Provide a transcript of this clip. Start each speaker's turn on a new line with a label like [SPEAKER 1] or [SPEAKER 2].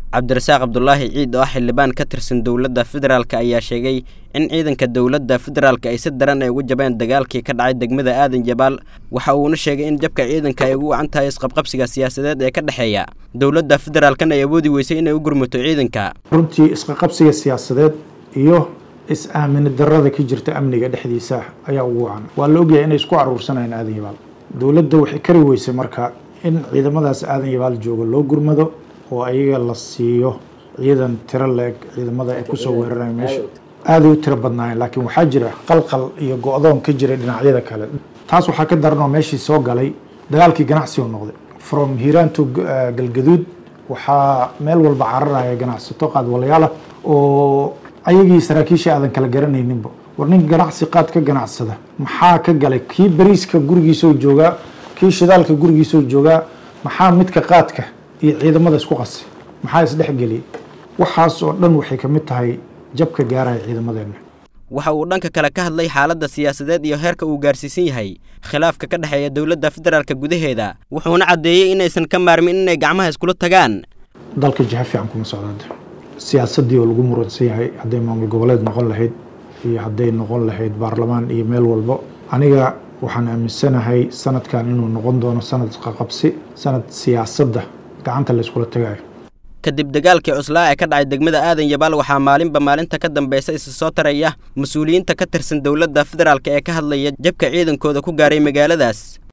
[SPEAKER 1] cabdirasaaq cabdulaahi ciid oo ah xildhibaan ka tirsan dowladda federaalk ayaa sheegay in ciidanka dowladda federaalk ay si daran ay ugu jabeen dagaalkii ka dhacay degmada aadan jabaal waxa uuna sheegay in jabka ciidanka ay ugu wacan tahay isqabqabsiga siyaasadeed ee ka dhexeeya dowladda federaalkana ay awoodi weysay inay u gurmato ciidanka
[SPEAKER 2] runtii isqaqabsiga siyaasadeed iyo is-aamini darada ka jirta amniga dhexdiisa ayaa ugu wacan waa la ogyahay inay isku aruursanayaan aadan yabaal dowladda waxay kari weysay marka in ciidamadaas aadan yabaal jooga loo gurmado oo ayaga la siiyo ciidan tiro leeg ciidamada ay kusoo weeraraya meesha aaday u tiro badnaayeen laakiin waxaa jira qalqal iyo go-doon ka jiray dhinacyada kale taas waxaa ka daran oo meeshii soo galay dagaalkii ganacsi oo noqday from hiiraan to galgaduud waxaa meel walba cararaya ganacsato qaadwalayaala oo ayagii saraakiisha aadan kala garanayninba war nin ganacsi qaad ka ganacsada maxaa ka galay kii bariiska gurigiisoo joogaa kii shidaalka gurigiisoo joogaa maxaa midka qaadka iyo ciidamada isku qasay maxaa isdhexgeliyay waxaas oo dhan waxay ka mid tahay jabka gaaraya ciidamadeenna
[SPEAKER 1] waxa uu dhanka kale ka hadlay xaaladda siyaasadeed iyo heerka uu gaarsiisan yahay khilaafka ka dhexeeya dowladda federaalka gudaheeda wuxuuna caddeeyey inaysan ka maarmin inay gacmaha iskula tagaan
[SPEAKER 2] dalka jiha fiican kuma socdaada siyaasaddii oo lagu muransan yahay hadday maamul goboleed noqon lahayd iyo hadday noqon lahayd baarlamaan iyo meel walbo aniga waxaan aaminsanahay sanadkan inuu noqon doono sanad qaqabsi sanad siyaasadda gacanta la iskula tagayo
[SPEAKER 1] kadib dagaalkii cuslaa ee ka dhacay degmada aadan yabaal waxaa maalinba maalinta ka dambaysa isa soo taraya mas-uuliyiinta ka tirsan dowladda federaalk ee ka hadlaya jabka ciidankooda ku gaaray magaaladaas